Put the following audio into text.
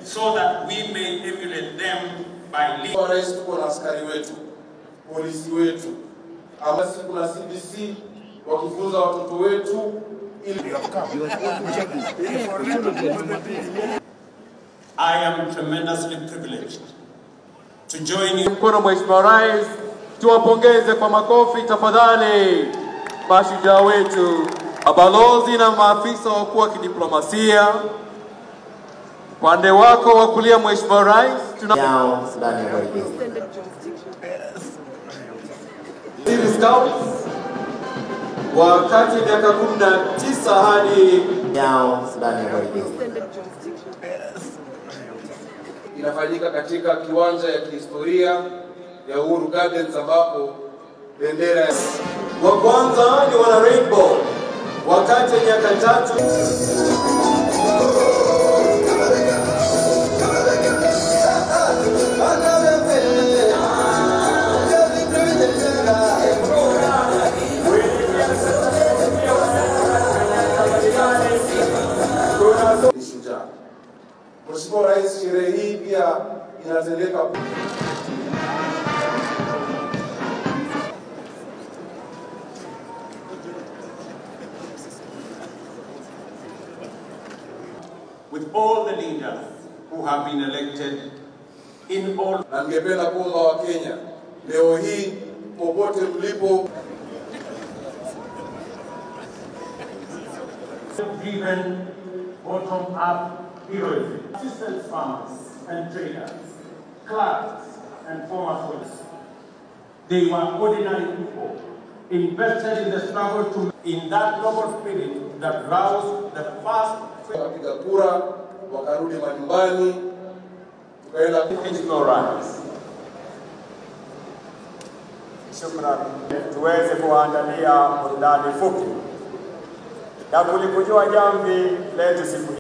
so that we may emulate them by leading. Kwa rais tuko na askari wetu, polisi wetu, ama si kuna CBC wakifunza watoto wetu ili I am tremendously privileged to join you. Mkono Mheshimiwa Rais, tuwapongeze kwa makofi tafadhali mashujaa wetu, mabalozi na maafisa wakuu wa kidiplomasia. Upande wako wa kulia Mheshimiwa Rais, tuna yao ndani ya White House. City Scouts wa kati ya miaka 19 hadi yao ndani ya White House. inafanyika katika kiwanja ya kihistoria ya Uhuru Gardens ambapo bendera ya wa kwanza ni wana Rainbow wa kati ya miaka tatu ni shujaa. Mheshimiwa Rais, sherehe hii pia inatendeka with all the leaders who have been elected in all na ningependa kuomba Wakenya leo hii popote mlipo driven bottom up heroism. Assistant farmers and traders, clerks and former soldiers. They were ordinary people invested in the struggle to in that noble spirit that roused the first wakapiga kura wakarudi majumbani tukaenda Mheshimiwa Rais. Shukrani. Tuweze kuwaandalia burudani fupi na kulikujua jamvi letu siku